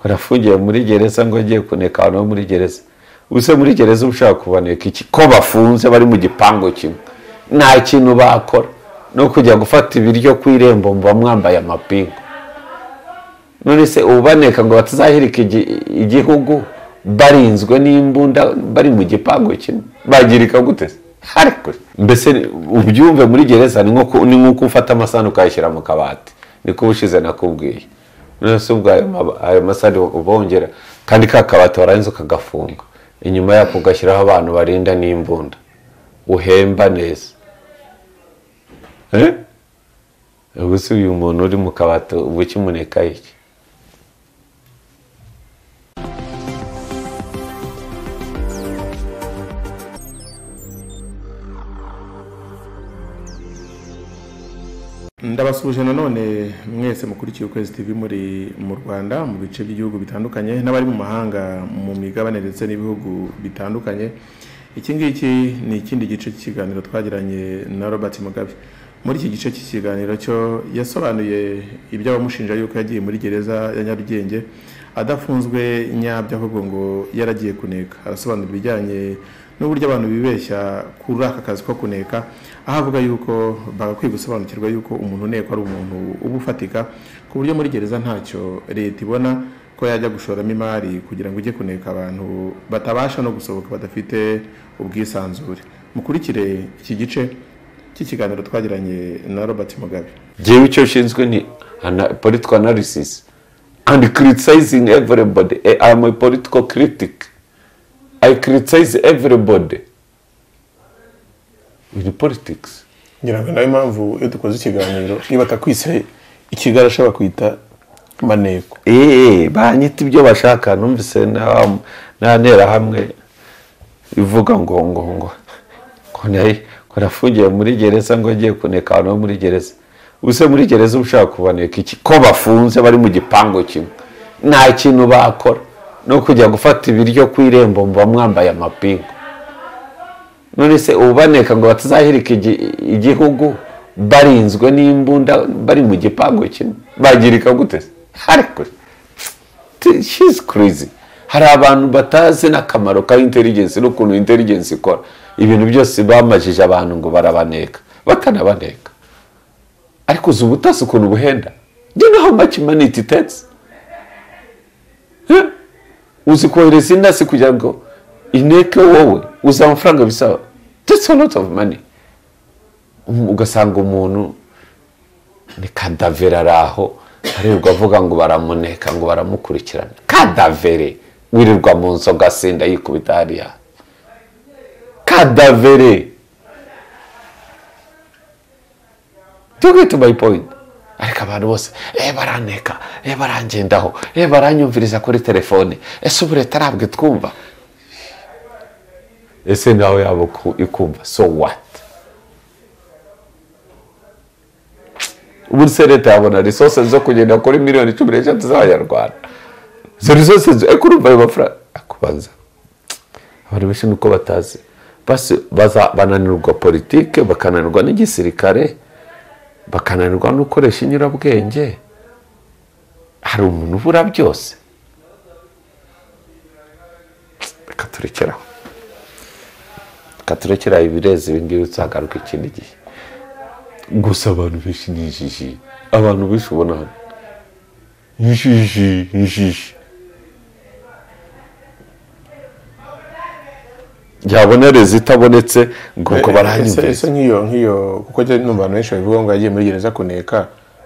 warafungiwe muri gereza ngo agiye kuneka abantu bo muri gereza ubuse muri gereza uba ushaka kubaneka iki ko bafunze bari mu gipangu kimwe nta kintu bakora no kujya gufata ibiryo ku irembo muba mwambaye amapingu none se ubaneka ngo batazahirika igi- igihugu barinzwe n'imbunda bari mu gipangu kimwe bagirika gute se? ariko mbese ubyumve muri gereza ni nko ku- ni nk'uko ufata amasahani ukayashyira mu kabati niko ubushize nakubwiye none se ubwo ayo mab- ayo masahani ubongera kandi ka kabati warangiza ukagafunga inyuma yako ugashyiraho abantu barinda n'imbunda uhemba neza Eh? ubu se uyu muntu uri mu kabati uba ukimuneka iki ndabasuhuje nanone mwese mukurikiye ukwezi tv muri mu rwanda mu bice by'ibihugu bitandukanye n'abari mu mahanga mu migabane ndetse n'ibihugu bitandukanye iki ngiki ni ikindi gice cy'ikiganiro twagiranye na robert mugabe muri iki gice cy'ikiganiro cyo yasobanuye ibyo abamushinja yuko yagiye muri gereza ya nyarugenge adafunzwe nyabyo ahubwo ngo yaragiye kuneka arasobanura ibijyanye n'uburyo abantu bibeshya kuri aka kazi ko kuneka aho avuga yuko bagakwiye gusobanukirwa yuko umuntu unekwa ari umuntu uba ufatika ku buryo muri gereza ntacyo leta ibona ko yajya gushoramo imari kugira ngo ujye kuneka abantu batabasha no gusohoka badafite ubwisanzure mukurikire iki gice cy'ikiganiro twagiranye na robert mugabe njyewe icyo nshinzwe ni ana- political analysis and criticizing everybody Eh, i am a political critic i criticize everybody in politics ngira ngo nawe impamvu iyo dukoze ikiganiro niba atakwise ikigali ashobora kwita maneko eee banyita ibyo bashaka numvise na- na nterahamwe ivuga ngo ngo ngo ngo nayo ngo nafungiwe muri gereza ngo agiye kuneka abantu bo muri gereza ubuse muri gereza uba ushaka kubaneka iki ko bafunze bari mu gipangu kimwe nta kintu bakora no kujya gufata ibiryo ku irembo muba mwambaye amapingu none se ubaneka ngo batazahirika igi- igihugu barinzwe n'imbunda bari mu gipangu kimwe bagirika gute se? ariko T- she's crazy hari abantu batazi n'akamaro ka intelligence n'ukuntu intelligence ikora ibintu byose bamajije abantu ngo barabaneka batanabaneka ariko uzi ubutasi ukuntu buhenda do you know how much money it takes Huh? uzi kohereza intasi kugira ngo ineke wowe uzi amafaranga bisaba that's a lot of money Um, ugasanga umuntu ni kadavera ari aho aribwa avuga ngo baramuneka ngo baramukurikirana kadavere wirirwa mu nzu agasinda yikubita hariya kadavere do you get my point ariko abantu bose eh baraneka eh barangendaho eh baranyumviriza kuri telefone ese ubu leta arabwe twumva ese nawe yabo ku- ikumva so what ubu se leta yabona resource zo kugenda kuri miliyoni cumi n'eshatu z'abanyarwanda izo resource zo eko urumva ayo mafaranga akubanza abantu benshi nuko batazi basi baza- bananirwa politike bakananirwa n'igisirikare bakananirwa no gukoresha inyurabwenge hari umuntu ubura byose reka turekeraho reka turekeraho ibirezi ibingibi tuzagaruka ikindi gihe gusa abantu benshi ni injiji abantu benshi ubona hano injiji injiji yabona rezi itabonetse ngo ngo Ese- baranyumvise ese nk'iyo nk'iyo kuko njye numva abantu benshi babivuga ngo yagiye muri gereza kuneka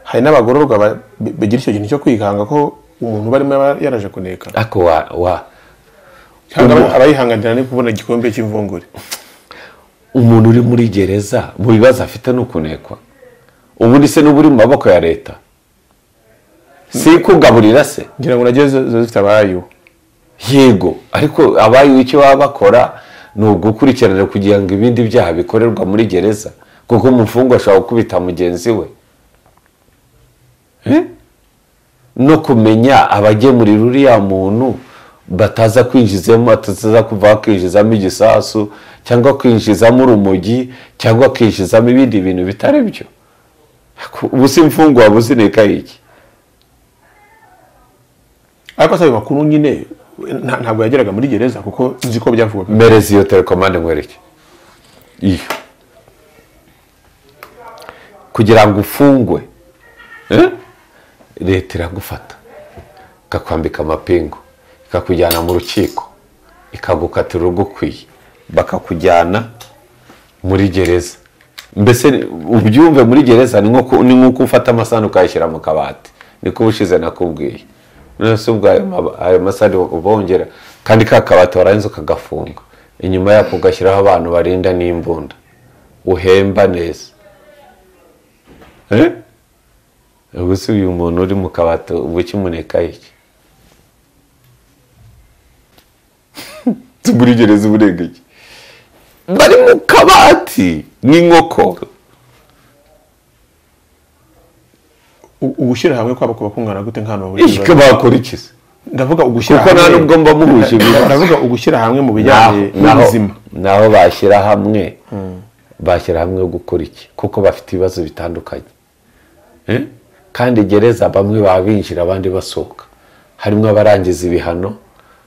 hari n'abagororwa ba- bagira icyo kintu cyo kwikanga ko umuntu barimo yaba yaraje kuneka ariko wa wa cyangwa aba- abayihanganira ni kubona igikombe cy'imvungure umuntu uri muri gereza mu bibazo afite ni ukunekwa ubundi se n'uba uri mu maboko ya leta si kugaburira se ngira ngo nagiye ziba zifite abayo yego ariko abayiwe icyo baba bakora ni ugukurikirana kugira ngo ibindi byaha bikorerwa muri gereza kuko umufungwa ashobora gukubita mugenzi we Eh? no kumenya abagemurira uriya muntu bataza kwinjizamo bataza kuva bakinjizamo igisasu cyangwa kwinjizamo urumogi cyangwa kwinjizamo ibindi bintu bitari byo ubu si imfungwa waba uzineka iki ariko se ayo makuru nyine nta- ntabwo yageraga muri gereza kuko nzi ko byavugwaga mpereza iyo telekomande nkwereke iyo kugira ngo ufungwe eh, leta iragufata ikakwambika amapingu ikakujyana mu rukiko ikagukatira urugukwiye bakakujyana muri gereza mbese ni- ubyumve muri gereza ni nko ku- ni nk'uko ufata amasahani ukayashyira mu kabati niko ubushize nakubwiye none se ubwo ayo maba- ayo masahani ubongera kandi ka kabati warangiza ukagafunga inyuma yako ugashyiraho abantu barinda n'imbunda uhemba neza Eh? ubwo se uyu muntu uri mu kabati uba ukimuneka iki tugura gereza uburenga iki bari mu kabati nk'inkoko U- ugushyira hamwe kwabo kuba kungana gute nk'ahantu bahuriye icyo bakora iki se ndavuga ugushyira Kuko nta n'ubwo mba muhuje ibibazo. ndavuga ugushyira hamwe mu bijyanye Naho- naho n'ubuzima naho bashyira hamwe bashyira hamwe gukora iki kuko bafite ibibazo bitandukanye Eh? kandi gereza bamwe baba binjira abandi basohoka harimo abarangiza ibihano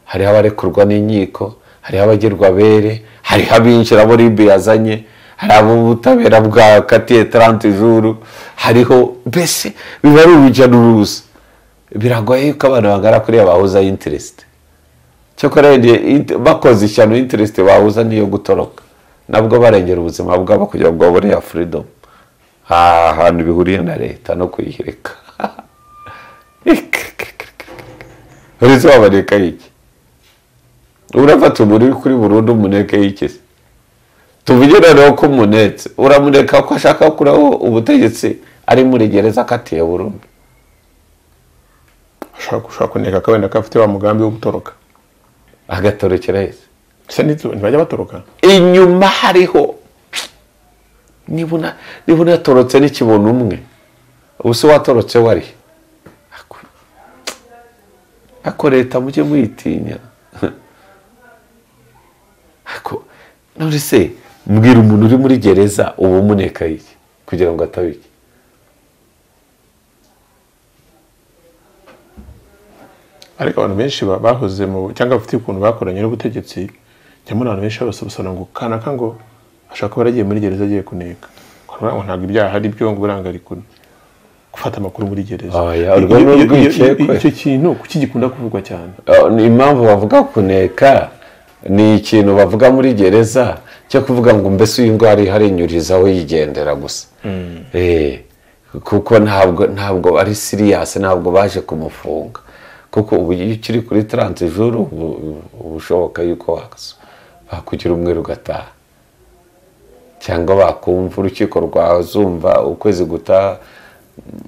hariho abarekurwa n'inkiko hariho abagerwa bere hariho abinjira abo ribu yazanye hari ubutabera bwa katiye tarante juru hariho mbese biba ari urujya n'uruza biragoye yuko abantu bangana kuri bahuza interesite cyakora wenda int- bakoze ishyano interest bahuza niyo gutoroka nabwo barengera ubuzima bwabo kugira ngo babone ya freedom aha hantu bihuriye na leta no kuyihirika uretse wabaneka iki urafata umuntu uri kuri burundu umuneke y'iki se tuvuge noneho ko umunetse uramuneka ko ashaka gukuraho ubutegetsi ari muri gereza akatiye burundu ushobora ushobora kuneka ko wenda ko afite wa mugambi wo gutoroka agatorokera yese se ntitu- ntibajya batoroka inyuma hariho niba una- niba unatorotse n'ikibona umwe ubu se watorotse wari Ako- ako leta mujye muyitinya ako none se mbwira umuntu uri muri gereza uba umuneka iki kugira ngo ataba iki ariko abantu benshi ba- bahoze mu cyangwa bafite ukuntu bakoranye n'ubutegetsi njya mbona abantu benshi basobanura ngo kanaka ngo ashobora kuba yaragiye muri gereza agiye kuneka Kuba- ngo ntabwo ibyaha ari byo ngo uburangariko gufata amakuru muri gereza Oya, Iyo- urwo ni iyo- iyo- urwikekwe. icyo kintu kuki gikunda kuvugwa cyane Uh, ni impamvu bavuga kuneka ni ikintu bavuga muri gereza cyo kuvuga ngo mbese uyu ndwara ihari inyurizaho yigendera gusa Eh, kuko ntabwo ntabwo ari siriyasi ntabwo baje kumufunga kuko ubu iyo ukiri kuri taransijuru ubu ubu ushoboka yuko wakaso bakugira umweru ugataha cyangwa bakumva urukiko rwazumva ukwezi gutaha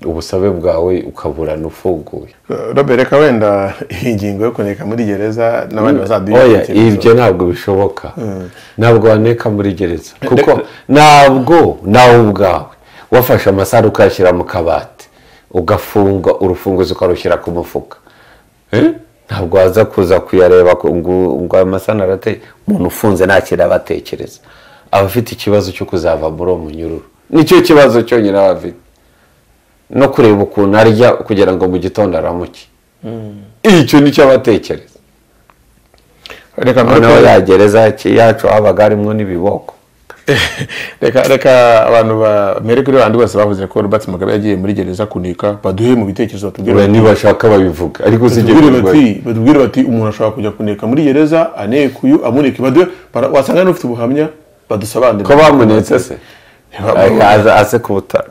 ubusabe bwawe ukaburana ufunguye robert reka wenda iyi ngingo yo kuneka muri gereza n'abandi oya bazaduha ibyo ntabwo bishoboka ntabwo waneka muri gereza kuko ntabwo nawe ubwawe wafashe amasaro ukayashyira mu kabati ugafunga urufunguzo ukarushyira ku mufuka Eh? ntabwo waza kuza kuyareba ko ngo ngo ayo masaro arateye umuntu ufunze nta kintu aba atekereza aba afite ikibazo cyo kuzava muri uwo munyururu nicyo kibazo cyonyine aba afite no kureba ukuntu arya kugira ngo mu gitondo aramuke icyo nicyo aba atekereza reka noneho noneho ya gereza ki- yacu habaga harimo n'ibiboko reka reka abantu bamere kuri bandi bose bavuze ko robert mugabe yagiye muri gereza kuneka baduhe mu bitekerezo batubwire we ntibashaka babivuga ariko batubwire usigera bati batubwire bati umuntu ashobora kujya kuneka muri gereza aneka uyu amuneka baduhe bara- wasanga n'ufite ubuhamya badusobanurire ko bamunetse se Akaza- aze ku butaka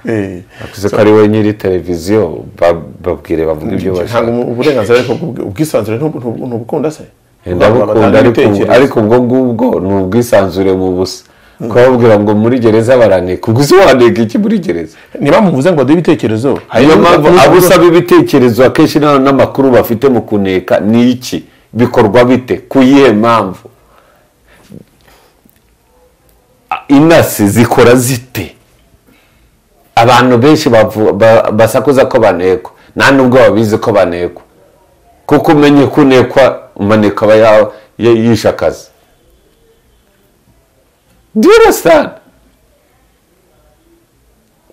Eh, akuze ko ari we nyiri televiziyo ba- babwire bavuga ibyo ntabwo bashaka ubu- uburenganzira ariko ubw- ubwisanzure ntubu- ntubu- ntubukunda se ndabukunda ariko ariko ubwo ngubwo ni ubwisanzure mu busa kubabwira ngo muri gereza baraneka ubwo uzi waneka iki muri gereza niba muvuze ngo baduhe ibitekerezo niyo mpamvu hari- abo usaba ibitekerezo akenshi nta n'amakuru bafite mu kuneka ni iki bikorwa bite ku yihe mpamvu A- inasi zikora zite abantu benshi bavu- ba- basakuza ko banekwa nta nubwo babizi ko banekwa kuko umenye ko unekwa umaneka aba ya- ya- yishe akazi do you understand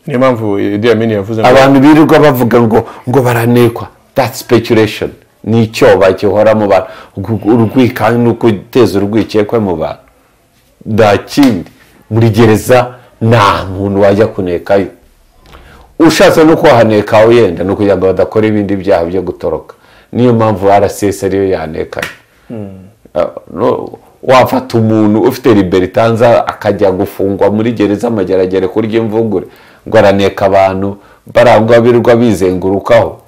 niyo mpamvu Idi Amin yavuze ngo abantu birirwa bavuga ngo ngo baranekwa that's speculation ni icyoba gihora mu bantu urwikanga ni uguteza urwikekwe mu bantu nta kindi muri gereza nta muntu wajya kunekayo ushatse no kuhanekaho yenda ni ukugira ngo badakora ibindi byaha byo gutoroka niyo mpamvu rcs ariyo yanekaye wafata umuntu ufite liberitanza akajya gufungwa muri gereza amageragere kurya imvungure ngo araneka abantu barangwa birwa bizengurukaho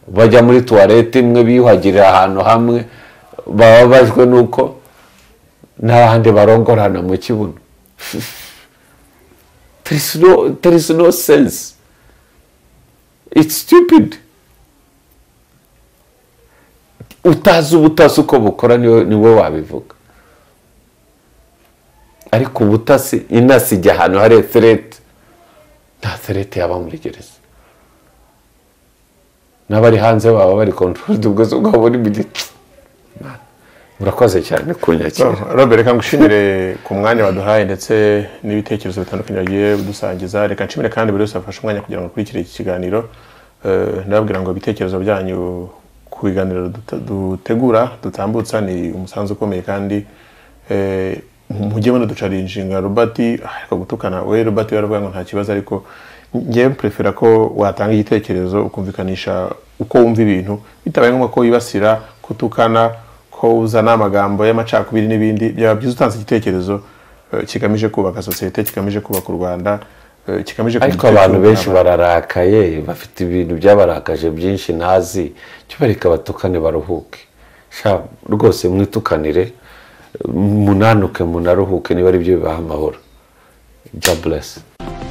bajya muri tuwarete imwe biyuhagirira ahantu hamwe bababajwe n'uko n'abandi barongorana mu kibuno there is no sense it's stupid utazi ubutasi uko bukora ni we wabivuga ariko ubutasi inasi ijya ahantu hari eterete nta terete yaba muri gereza n'abari hanze baba bari kontororida ubwo zo bwabo buri mu gice murakoze cyane kunyakira robert reka ngushimire ku mwanya waduhaye ndetse n'ibitekerezo bitandukanye wagiye udusangiza reka nshimire kandi buri wese wafashe umwanya kugira ngo akurikire iki kiganiro Eh, ndababwira ngo ibitekerezo byanyu ku biganiro dut- dutegura dutambutsa ni umusanzu ukomeye kandi eh, mujye munaducarira inshinga robert ah, reka gutukana we robert we aravuga ngo nta kibazo ariko njyewe mperefera ko watanga igitekerezo ukumvikanisha uko wumva ibintu bitabaye ngombwa ko wibasira kutukana ko uzana amagambo y'amacakubiri n'ibindi byaba byiza utanze igitekerezo eh, kigamije kubaka sosiyete kigamije kubaka u rwanda eh, kigamije ariko abantu benshi bararakaye bafite ibintu byabarakaje byinshi ntazi cyo bareka batukane baruhuke sha rwose mwitukanire munanuke munaruhuke niba ari byo bibaha amahoro god bless